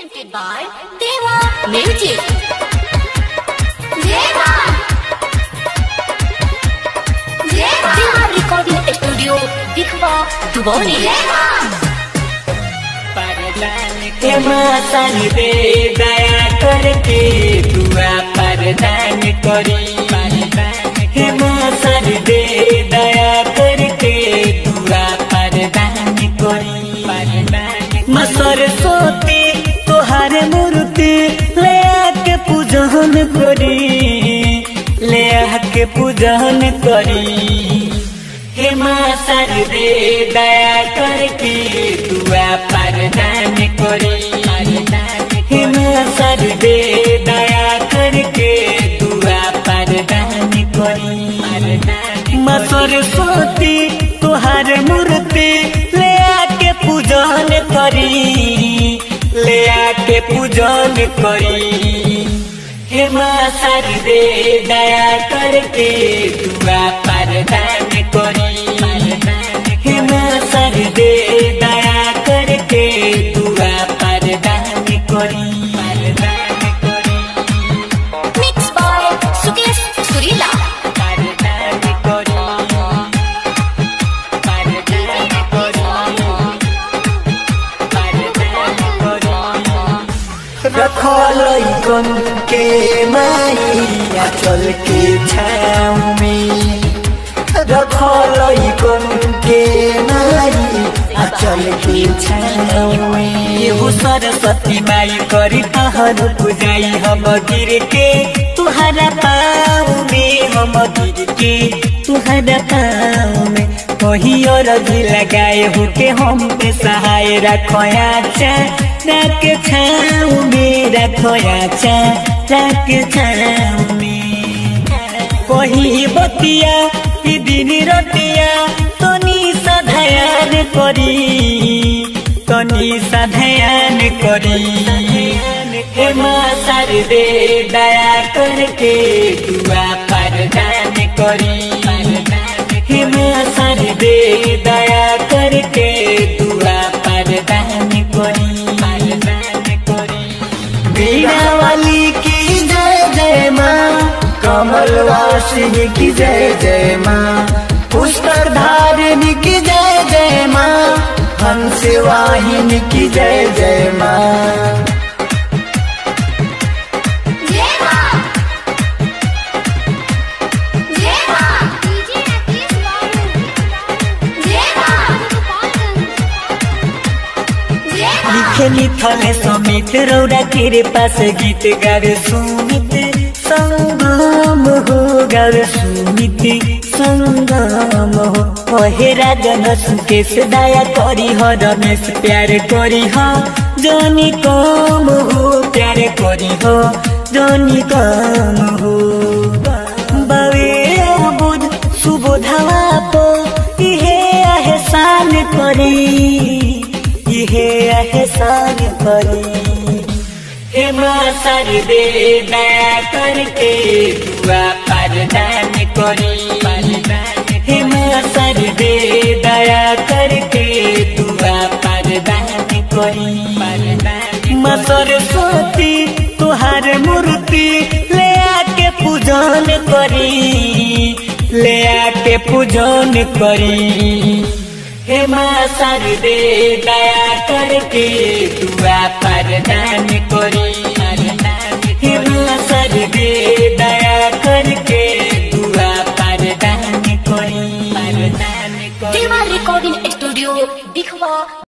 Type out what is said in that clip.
presented by Deva Music. Deva. Deva. Deva Recording Studio, Dikhwa, Duboli. के मातन दे दया करके दुआ परदान करी हे मातन दे दया करके दुआ परदान करी माँ सरस्वती तोहार मूर्ति ले आके पूजन करी ले आके पूजन करी हे माँ सरदे दया करके दुआ परदान करी हे माँ सरदे दया करके दुआ परदान करी माँ सरस्वती तुहार मूर्ति ले आके पूजन करी ले आके पूजन करी हे माँ सरदे दया करके दुआ परदान करी हे माँ सरदे दया करके दुआ परदान करी परदान करी Mixed by Sukesh Surila. परदान करी परदान करी परदान करी रखल कन के माइया चल के छाँव में रखल कन के माइया चल के छाँव में एगो सरस्वती माई करी तहर पूजाई हम गिर के तुहरा पाँव में हम गिर के तुहरा पाँव में कहीं और भी लगाए हो के हम पे सहाय रखोया चा रख छाँव में रखोया चा रख छाँव में कहीं बतिया कि दिन रतिया तनी सधयान करी तनी सधयान करी हे माँ सरदे दया करके दुआ परदान करी हे माँ सरदे दया करके दुआ परदान करी बीना वाली की जय जय माँ कमल वासिनी की जय जय माँ पुष्कर धारिणी की जय जय माँ हंस वाहिनी की जय जय माँ Deva. Deva. DJ Rakesh Babu. Deva. Deva. लिखे लिखले समित रौरा तेरे पास गीत गावे सुमित संगम हो गावे सुमित संगम हो ओहे राजन सुकेश दया करी हो रमेश प्यार करी हो जोनी कम हो प्यार करी हो जोनी कम हो बावे बुध सुबोधवा पो इहे एहसान करी इहे एहसान करी हे माँ सरदे दया करके दुआ परदान करी हे माँ सरदे दया करके दुआ परदान करी माँ सरस्वती तुहार मूर्ति ले आके पूजन करी ले आके पूजन करी हे माँ सरदे दया करके दुआ परदान करी हे माँ सरदे दया करके दुआ परदान करी Deva Recording Studio, Dikhwa,